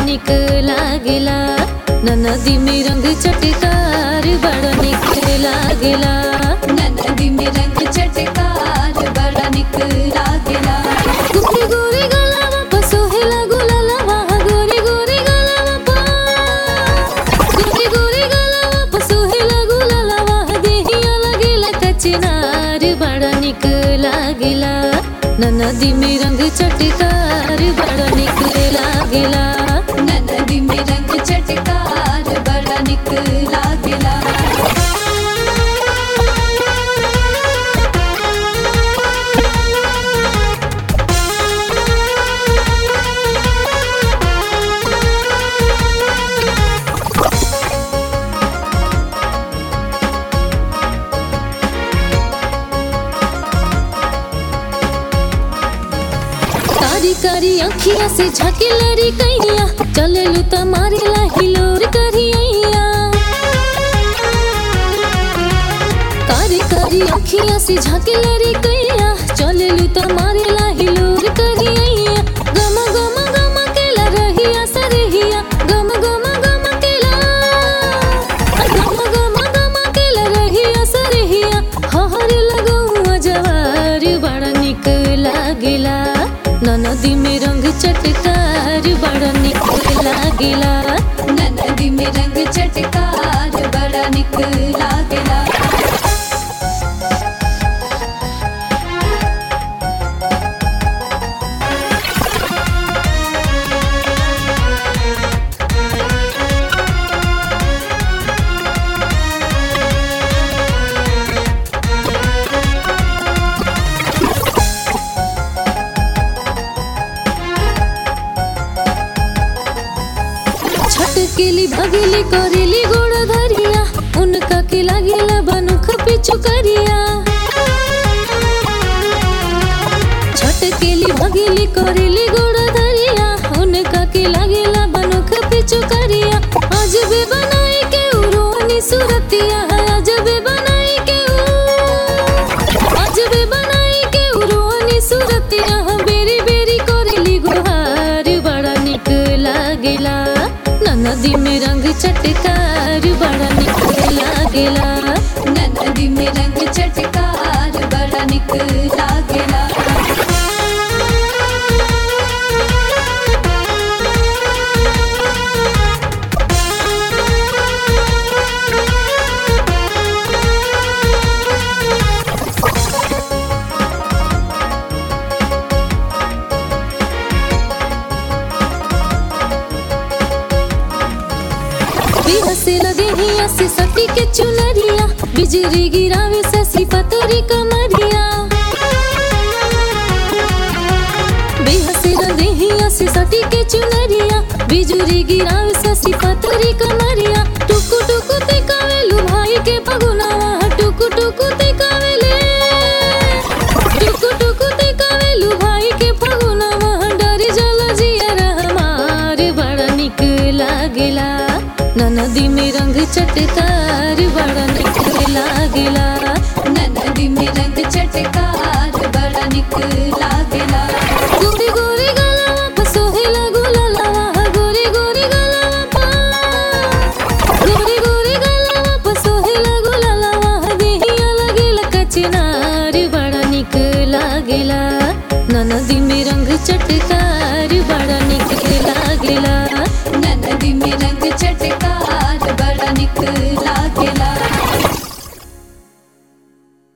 निक लागेला नदी में रंग चटकार बड़ा निक लागेला नदी में रंग चटकार बड़ा निक लागेला गोरी गोरी गलावा पर सोहेला गुलालावा गोरी गोरी गलावा पर गोरी गोरी गलावा पर सोहेला गुलालावा देहिया लगेला कचनार बड़ा निक लागेला नदी में रंग चटकार बड़ा निक लागेला नदी में रंग चटकार बड़ा निक लागेला कारी कारी अखिया से झाके लड़ी कैया चले लू त मारेला हिलोर करिया कारी कारी अखिया से झाके लड़ी कैया चले लू त मारेला हिलोर करिया गम गम गम केला रहिया सरहिया गम गम गम केला गम गम गम केला रहिया सरहिया हहर लगौआ जवार बड़ा निक लागेला नदी में रंग चटकार बड़ा निक लागेला नदी में रंग चटकार बड़ा निक लागेला छटकेली भगेली करेली गोड़ धरिया उनका के लागेला बनुख पिछु करिया छटकेली भगेली करेली गोड़ धरिया उनका के लागेला बनुख पिछु करिया अजबे बनाई के उरोनी सुरतिया अजबे बनाई के उ अजबे बनाई के उरोनी सुरतिया बेरी बेरी करेली गुहार बड़ा निक लागेला नदी में रंग चटकार बड़ा निक लागेला नदी में रंग चटकार बड़ा निक लागेला बिहसे लगे हिया से सटी के चुनरिया बिजली गिरावे ससी पतरी कमरिया बिहसे लगे हिया से सटी के चुनरिया बिजली गिरावे ससी पतरी कमरिया टुकु टुकु ते कावेलु भाई के पगुनावा टुकु टुकु ते कावेले टुकु टुकु ते कावेलु भाई के पगुनावा डर जल जिया हमार बड़ा निक लागेला नदी में रंग चटकार बड़ा निक लागेला नदी में रंग चटकार बड़ा निक लागेला गोरी गोरी गलावा पर सोहेला गुलालावा गोरी गोरी गलावा पर गोरी गोरी गलावा पर सोहेला गुलालावा देहिया लगेला कचनार बड़ा निक लागेला नदी में रंग चटकार